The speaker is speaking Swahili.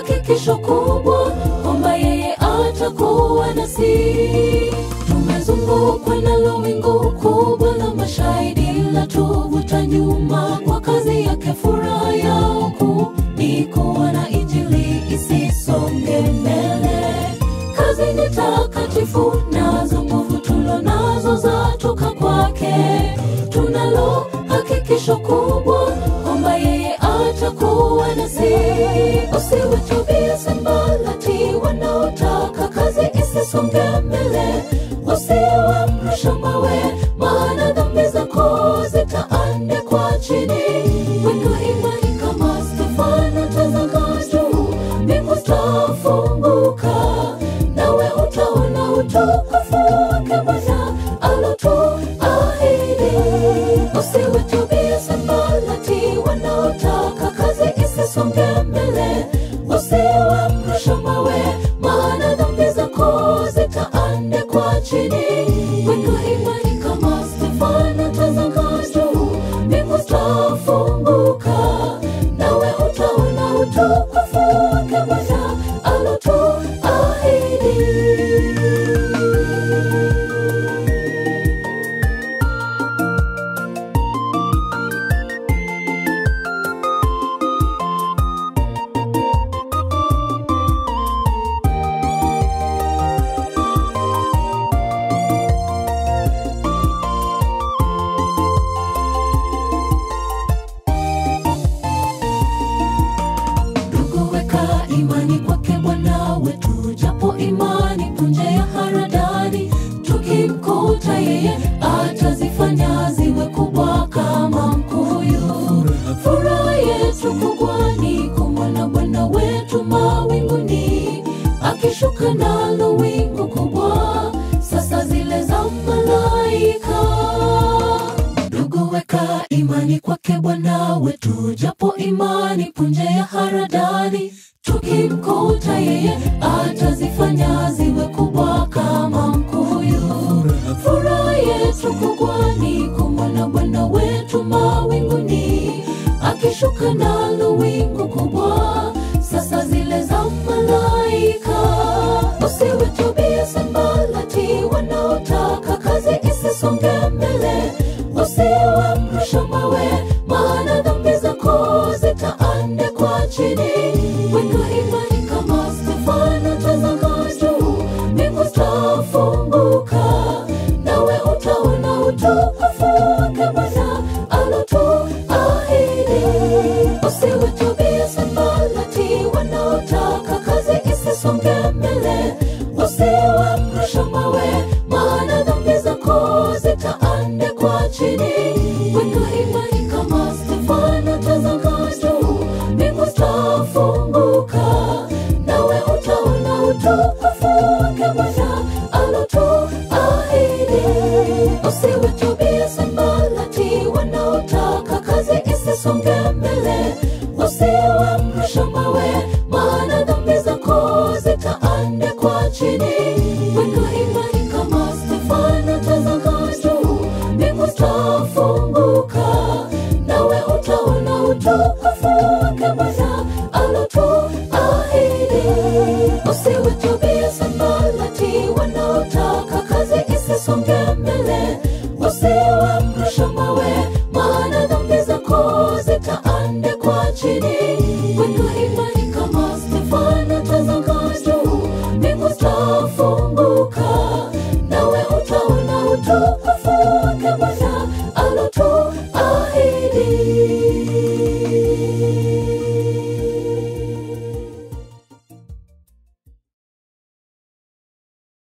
hakikisho kubwa kwamba yeye atakuwa nasi. Tumezungukwa nalo wingu kubwa la mashahidi la tuvuta nyuma kwa kazi yake. Furaha yao kuu ni kuwa na injili isisonge mbele. Kazi ni takatifu, nazo nguvu tulo nazo zatoka kwake. Tunalo hakikisho kubwa kwamba yeye atakuwa nasi. Usiwe Tobias Sanbalati wanaotaka kazi isisonge mbele, usiwe mrusha mawe, maana dhambi zako zitaandikwa chini. Weka imani kama Stefano, tazama juu, mbingu zitafunguka, nawe utaona utukufu wake Bwana alotuahidi. Usiwe Tobias Sanbalati wanaotaka kazi isisonge mbele, usiwe mrusha mawe, maana dhambi zako zitaandikwa chini. Weka imani kama Stefano, tazama juu, mbingu zitafunguka, nawe utaona utukufu wake Bwana alotuahidi. Ndugu, weka imani kwake Bwana wetu, japo imani punje ya haradani. Tukimkuta yeye, atazifanya ziwe kubwa kama mkuyu. Furaha yetu kubwa ni kumwona Bwana wetu mawinguni, akishuka nalo wingu kubwa, sasa zile za malaika Ndugu, weka imani kwake Bwana wetu, japo imani punje ya haradani. Tukimkuta yeye, atazifanya ziwe kubwa kama mkuyu. Furaha yetu kubwa ni kumwona Bwana wetu mawinguni, akishuka nalo wingu kubwa, sasa zile za malaika. Usiwe Tobias Sanbalati wanaotaka kazi isisonge mbele, usiwe mrusha mawe, maana dhambi zako zitaandikwa chini. Weka imani kama Stefano, tazama juu, mbingu zitafunguka, nawe utaona utukufu wake Bwana alotuahidi. Usiwe Tobias Sanbalati wanaotaka kazi isisonge mbele, usiwe mrusha mawe, maana dhambi zako zitaandikwa chini. Weka imani kama Stefano, tazama juu, mbingu zitafunguka, nawe utaona utukufu wake Bwana alotuahidi. Usiwe Tobias Sanbalati wanaotaka kazi isisonge